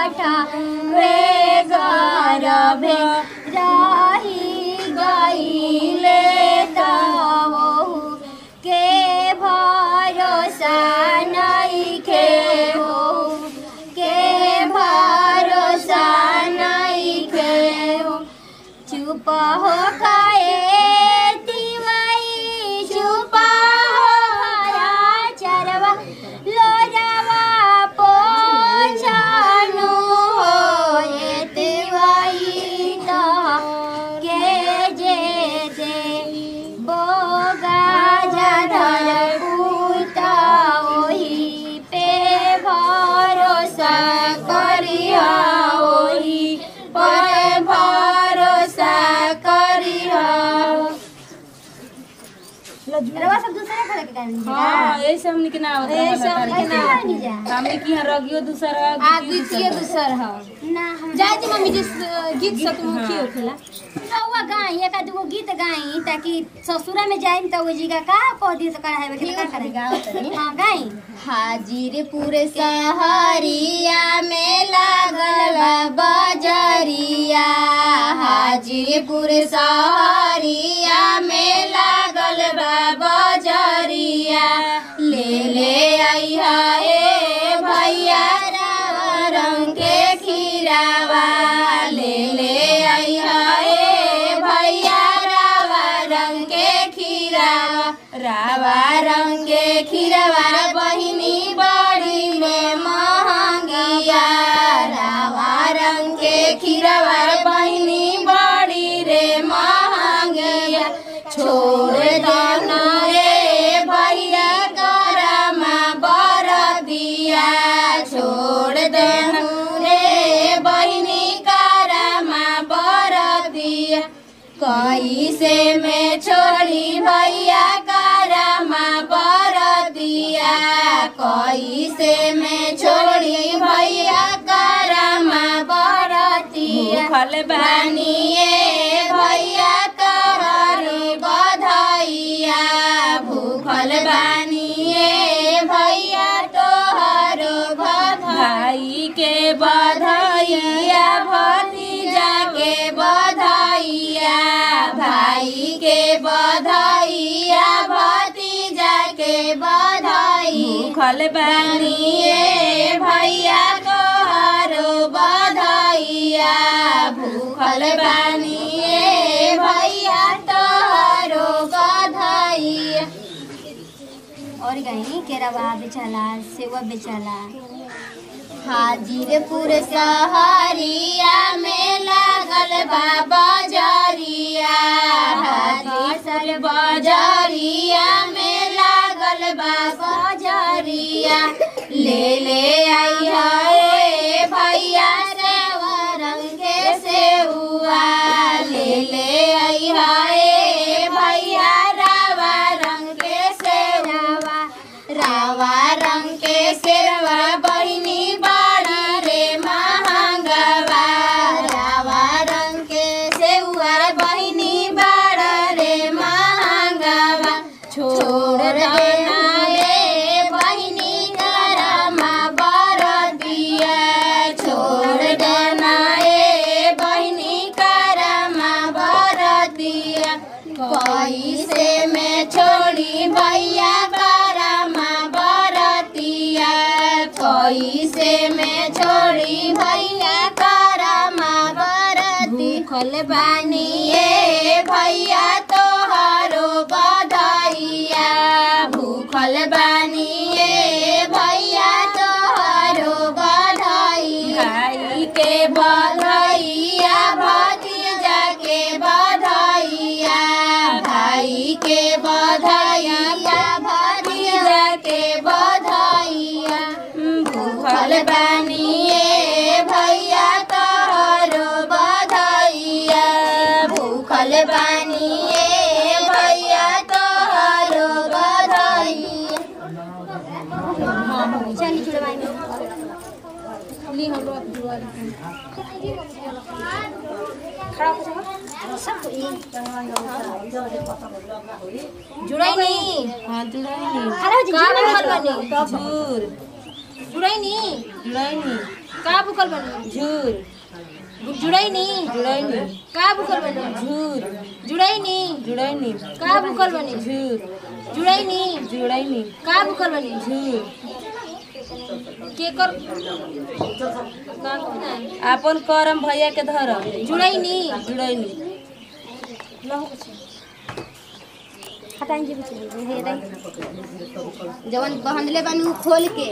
पाठा वे गरभे रही गईले तवहु के भरोसा नइखे हो के भरोसा नइखे हो चुप हो खाए तिवाई चुप हो हरा चरवा लोरवा पोछानु हो ये तिवाई तो के जे दे बोगा जाधर पूता ओही पे भरोसा करिया ओही पर भरोसा करिया रवा सब दूसरे करे के गानी हाँ ऐसे हमनी के ना होता ए है सब के ना गानी जा हमनी की यहाँ रगियो दूसरा आ द्वितीय दूसर ह ना हम जाय दी मम्मी जिस गीत सतमुखी होखेला रवा गाई एक आध गो गीत गाई ताकि ससुरा में जाइम त ओ जीगा का कह दी त करा है के का करेगा हां गाई हाजीरपुर सहरिया में लागल बा बजरिया हाजीरपुर सहरिया में लागल बा बजरिया ले ले आइहा ए भैया रावा रंग के खीरावा ले ले आइहा ए भैया रावा रंग के खीरावा रावा रंग के खीरावा बहिनी बड़ी में महंगिया रावा रंग के खीरावा बहिनी बड़ी रे महंगिया छोड़ देना रे भैया करमा बर दिया छोड़ देना रे बहिनी करमा बर दिया कैसे में छोड़ी भैया करमा बर दिया कैसे में छोड़ी भैया करमा बर दिया भूखल बा बानिए भैया कहरी बधाइया भूखल बानिए भैया तोहरो भाई के बधाइया भतीजा के बधाइया भाई के बधाइया भतीजा के बधाई भूखल बानी बानिए भैया तोहरो बधाइया भूखल बानिए भैया तोहरो बधाइया और गाई केरावा बेचाला सेवा बेचाला हाजीरपुर सहरिया में लागल बा बजरिया हाजीर बजरिया में लागल बा बजरिया ले ले आइहा ए भैया सेवा रंग के सेउआ ले ले आइहा ए भैया रावा रंग के सेवा रावा रंग के सेवा बहिनी बाड़ी रे महंगवा रावा रंग के सेवा बहिनी बाड़ा रे महंगवा छोड़ देना रे बहिनी करमा बर दिया छोड़ देना रे बहिनी करमा बर दिया कैसे में छोड़ी भैया करमा बरतिया कैसे में छोड़ी भैया करमा बरती भूखल बानिए भैया तोहरो बधाइया भूखल बानिए भैया तोहरो बधाइया भाई के बधाइया भतीजा के बधाइया भाई के बधाइया भतीजा के बधाइया भूखल बानिए भैया तोहरो बधाइया भूखल बानिए भैया तोहरो बधाइया चली छुड़वाई में ली हम लोग दुआर सब ई जुड़ाई नहीं हाँ जुड़ाई खड़ा हो जी का बनल बनी झूर जुड़ाई नहीं जुड़ाई का भूखल बनी झूर जुड़ई नी जुड़ैनी का भूखल बनी झूर जुड़ई नी जुड़ैनी का भूखल बनी झूर जुड़ई नी जुड़ैनी का भूखल बनी झूर के कर का कहना है? आपन करम भैया के धरम जुड़ई नी जुड़ैनी हटाएं जी बीच में हे रही जवन बहनले बानी उ खोल के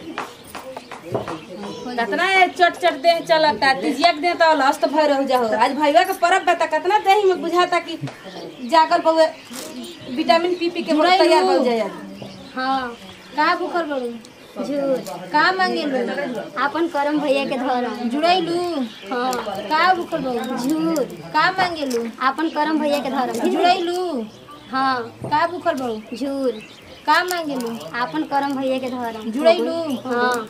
कितना ये चट चट देह चलता तिजिया के देह तो लस्त भय रह जाओ आज भैया के परब बता कितना देह में बुझाता कि जाकर बहुए विटामिन पी पी के बहुत जुड़ैनी। तैयार हो जाए हाँ का भूखल बनी झूठ का मांगेलू अपन करम भैया के धरम जुड़ैलू हाँ का भूखल बनी झूठ का मांगेलू अपन करम भैया के धरम जुड़ैलू हाँ का भूखल बनी झूठ का मांगेलू अपन करम भैया के धरम जुड़ैलू हाँ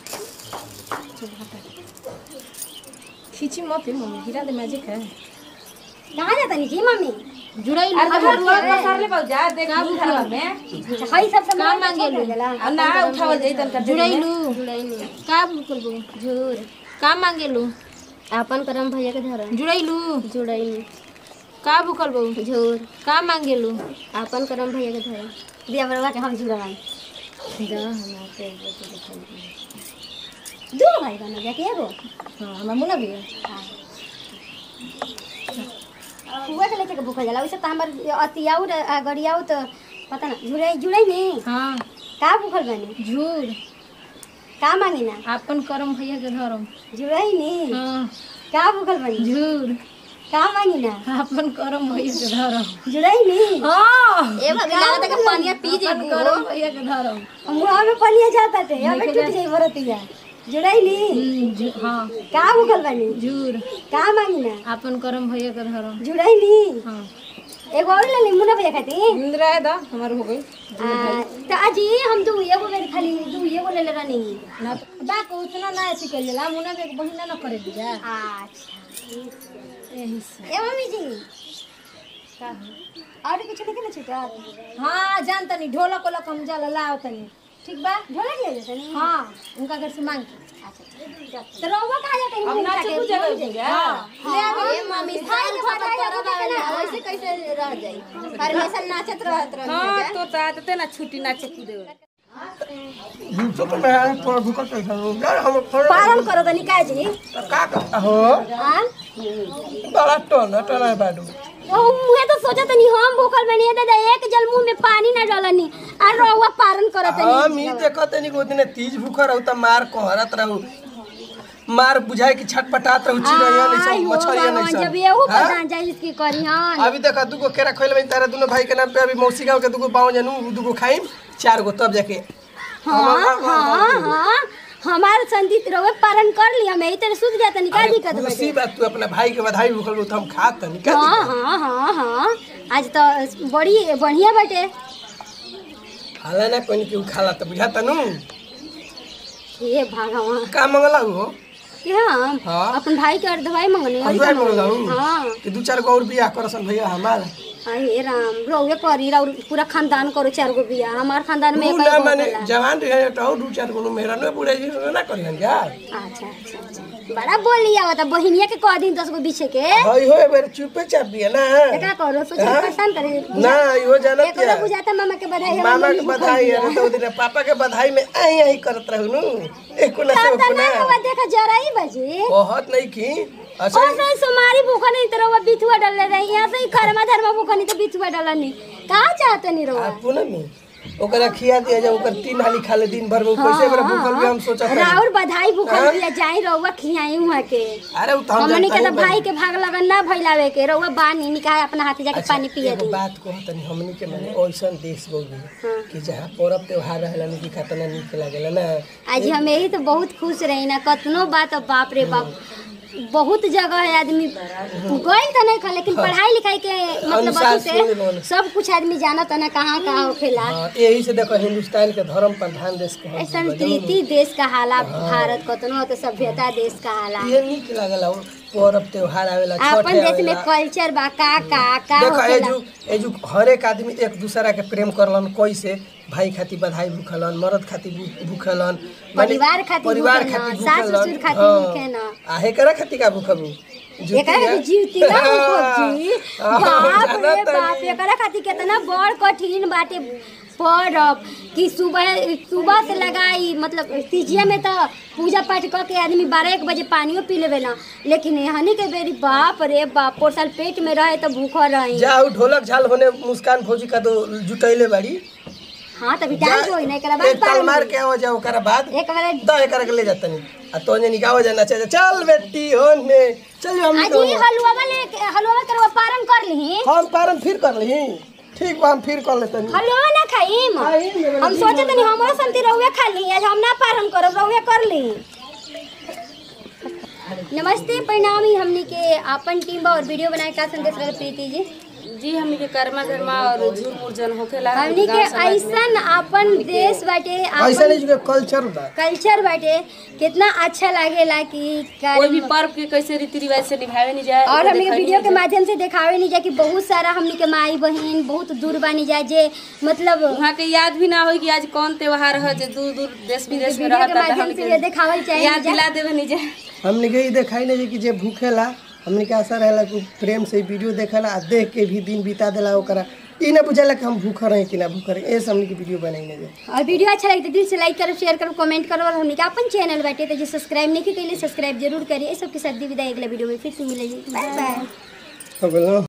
खींची मत मम्मी हीरा दे मैजिक है कहाँ जाता नहीं जी मम्मी जुड़ैलू अरे तो रुआ पसार ले पाऊ जा देख का घरवा में हई सब का सामान मांगेलू? और ना उठावल जाई तन कर जुड़ैलू जुड़ैनी का भूखल बनी झूठ का मांगेलू अपन करम भैया के धरम जुड़ैलू जुड़ैनी का भूखल बहू झूठ का मांगेलू अपन करम भैया के धरम दिया बरवा के हम जुड़वाई दो भाई बना जाके एगो हाँ हमार मुना भी है हुआ के लेके के भूखा जाला वैसे तो हमर अतियाऊ र- गड़ियाऊ तो पता ना जुड़े जुड़े नहीं हाँ का भूखल बनी झूर का मांगी ना आपन करम भैया के धरम जुड़े नहीं हाँ का भूखल बनी झूर का मांगी ना आपन करम भैया के धरम जुड़े नहीं हाँ ए भगला लागत के पानिया पी जे आपन करम भैया के धरम मुंह में पानिया जाता थे अब टूट जाई बरतिया जुड़े नहीं हम्म, झू- हाँ का भूखल बनी झूर का मांगी ना आपन करम भैया के धरम जुड़े नहीं हाँ एगो और ले ली मुन्ना भैया खाती इंदिरा है दा हमार हो गई आ, तो अजी हम दू एगो मेरे खाली दू एगो ले ले रहनी ना बा को उतना ना ऐसी कर लेला मुना भी एक बहिना ना करे दिया अच्छा यही से ए मम्मी जी का हो? और कुछ नहीं ना छूटा हाँ जान तनी ढोलक ओलक हम जाला लाओ तनी ठीक बा ढोलक ले लेते नहीं हाँ उनका घर से मांग के तो रहुआ कहाँ जाते हैं अब ना चुप जगह हो गया ले आवे ए मम्मी भाई के भाई के भाई ना वैसे कैसे रह जाई परमेशन नाचत रहत रह हां तो ताते ना छुट्टी ना चकू दे तो तो मैं आज थोड़ा भूखा कैसा हूँ यार हम थोड़ा पालन करो तनी का जी तो का करता हो हां बड़ा टोना टोना है बाडू ओ मुहे तो सोचा तनी हम भूखल बनी दादा एक जल मुंह में पानी ना डालनी आ रहुआ पालन करो तनी हम ही देखत नहीं को दिन तीज भूखा रहू त मार कोहरत रहू मार बुझाए कि छटपटात रहू चिड़ैया नहीं सब आयो मछरिया भगवान, नहीं जब सब एहू हाँ? पता जाई इसकी करी हन अभी देखा दुगो केरा खोल में तारा दोनों भाई के नाम पे अभी मौसी गांव के दुगो पाँव जनू दुगो खाइम चार गो तब जाके हाँ हाँ हाँ हमार संदीप रहुआ पालन कर लिया मैं इतने सुध जाता नहीं का अरे दिक्कत खुशी बचे बात तू अपने भाई के बधाई भूखल तो हम खात तनी का हाँ दिक्कत? हाँ हाँ हाँ आज तो बड़ी बढ़िया बटे खाला ना कोई केहू खाला तो बुझाता नु हे भगवान का मंगला हो के हम हाँ। अपन भाई के अर्धवाई मंगने और अर्धवाई का मंगने? मंगलाऊ? हाँ कि दू चार गो और बियाह करसन भैया हमार हे राम रहुए करी और पूरा खानदान करो चार गो बिया हमार खानदान में तू एक ना ही माने होखेला। जवान रहे तो और दू चार गो मेरा ना बुढ़े जी ना करियन जा अच्छा अच्छा अच्छा बड़ा बोल लिया बता बहिनिया के कह दिन दस गो बीचे के हई हो बेर चुपे चाप दिया ना तो का करो सोच हाँ? परेशान करे ना यो जानत एक क्या बुझाता मामा के बधाई मामा के बधाई है तो दिन पापा के बधाई में आई आई करत रहू नु एको ना से एको ना ना देखा जरा ही बजे बहुत नहीं की अच्छा और से सुमारी भूखा नहीं तो रवा बिथुआ डाल रही यहाँ से ही कर्मा धर्मा भूखा नहीं तो बिथुआ डाल नहीं कहाँ चाहते नहीं रवा आप पूनम में ओकरा खिया दिया जा ओकर तीन हाली खा ले दिन भर में कैसे बेरा भूखल भी हम सोचत रही राउर बधाई भूखल दिया जाई रवा खियाई वहाँ के अरे उ तो हम हमने के जानते तो भाई के भाग लगन ना भइलावे के रवा बानी निकाय अपना हाथ जाके पानी पिया एगो दी बात को तनी हमनी के माने ऐसन देश बोली कि जहाँ पर्व त्योहार रहेला नी कि खतना नीक लागेला ना आज हम यही तो बहुत खुश रही ना कतनो बात अब बाप रे बाप बहुत जगह है आदमी गई तो नहीं खा लेकिन पढ़ाई लिखाई के मतलब अनुसार अथी सुन लो से ना। सब कुछ आदमी जानत है ना कहाँ कहाँ होखेला हाँ, यही से देखो हिंदुस्तान के धर्म प्रधान देश के संस्कृति देश का हाला भारत कतनो तो सभ्यता देश का हाला ये नीक लागला हो पर्व त्योहार आवेला छठ अपन देश में आवेला कल्चर बा का का का देखो होखेला एजू एजू हर एक आदमी एक दूसरा के प्रेम करलन कैसे भाई खातिर बधाई भूखलन मर्द खातिर भू- भूखलन माने परिवार खातिर परिवार भूखलन, खातिर सास भूखलन। ससुर खातिर हाँ। भूखेलन। आ हेकरा खातिर का भूखबू एकरा खातिर जीवती ना जी बाप रे बाप एकरा खातिर कितना बड़ कठिन बाटे पर्व कि सुबह सुबह से लगाई मतलब तीजिया में तो पूजा पाठ क के आदमी बारह एक बजे पानियो पी लेवे ना लेकिन हनी के बेरी बाप रे बाप पोर साल पेट में रहे तो भूखा रही जाऊ ढोलक झाल होने मुस्कान फौजी का तो जुटैले बाड़ी हाँ तभी टाइम जो ना एकरा बाद एक ताल मार पारन के आओ जाओ ओकरा बाद एक बार द एकरा के ले जातनी आ तो ने निकाव जाना चाहिए चल बेटी होने चल हम आज ही हलवा वाले हलवा करवा पारन कर ली हम पारन फिर कर ली ठीक बा हम फिर कर लेतनी हलवा ना खाइम खाइम, मेरे हम सोचे तनी हमरो संति रहुए खा ली आज हम ना पारन करब रहुए कर ली नमस्ते परिणामी हमनी के आपन टीम बा और वीडियो बनाए का संदेश रहे प्रीति जी जी हमनी के कर्मा धर्मा और झूर मुरजन होखेला हमनी के गाँव समाज में। ऐसन आपन देश बाटे ऐसा आपन नहीं जो कल्चर बा कल्चर बाटे कितना अच्छा लागेला कि कोई भी कर- पर्व के कैसे रीति रिवाज से निभावे नहीं जाए और वो हमनी के देखावे वीडियो के नहीं जाए। माध्यम से देखावे नहीं जाए कि बहुत सारा हमनी के माई बहन बहुत दूर बानी जाए जे मतलब वहाँ के याद भी ना होई कि आज कौन त्योहार है जो दूर दूर देश विदेश में वीडियो के रहता था माध्यम हमनी से के ये देखावल चाहिए याद जा। दिला देवे नहीं जाए हमने के ई देखाई नहीं कि जे भूखेला हमने के आशा रहेला कि प्रेम से वीडियो देखेला आ देख के भी दिन बिता देला ओकरा ई ना बुझाला कि हम भूखा रहे कि ना भूखा रहे ऐसे हमने के वीडियो बनाई नहीं जाए और वीडियो अच्छा लगे तो दिल से लाइक करो शेयर करो कमेंट करो और हमने का अपन चैनल बैठे तो जो सब्सक्राइब नहीं की सब्सक्राइब जरूर करिए सबके साथ दी विदाई अगला वीडियो में फिर से मिलेगी बाय बाय हो गेल ना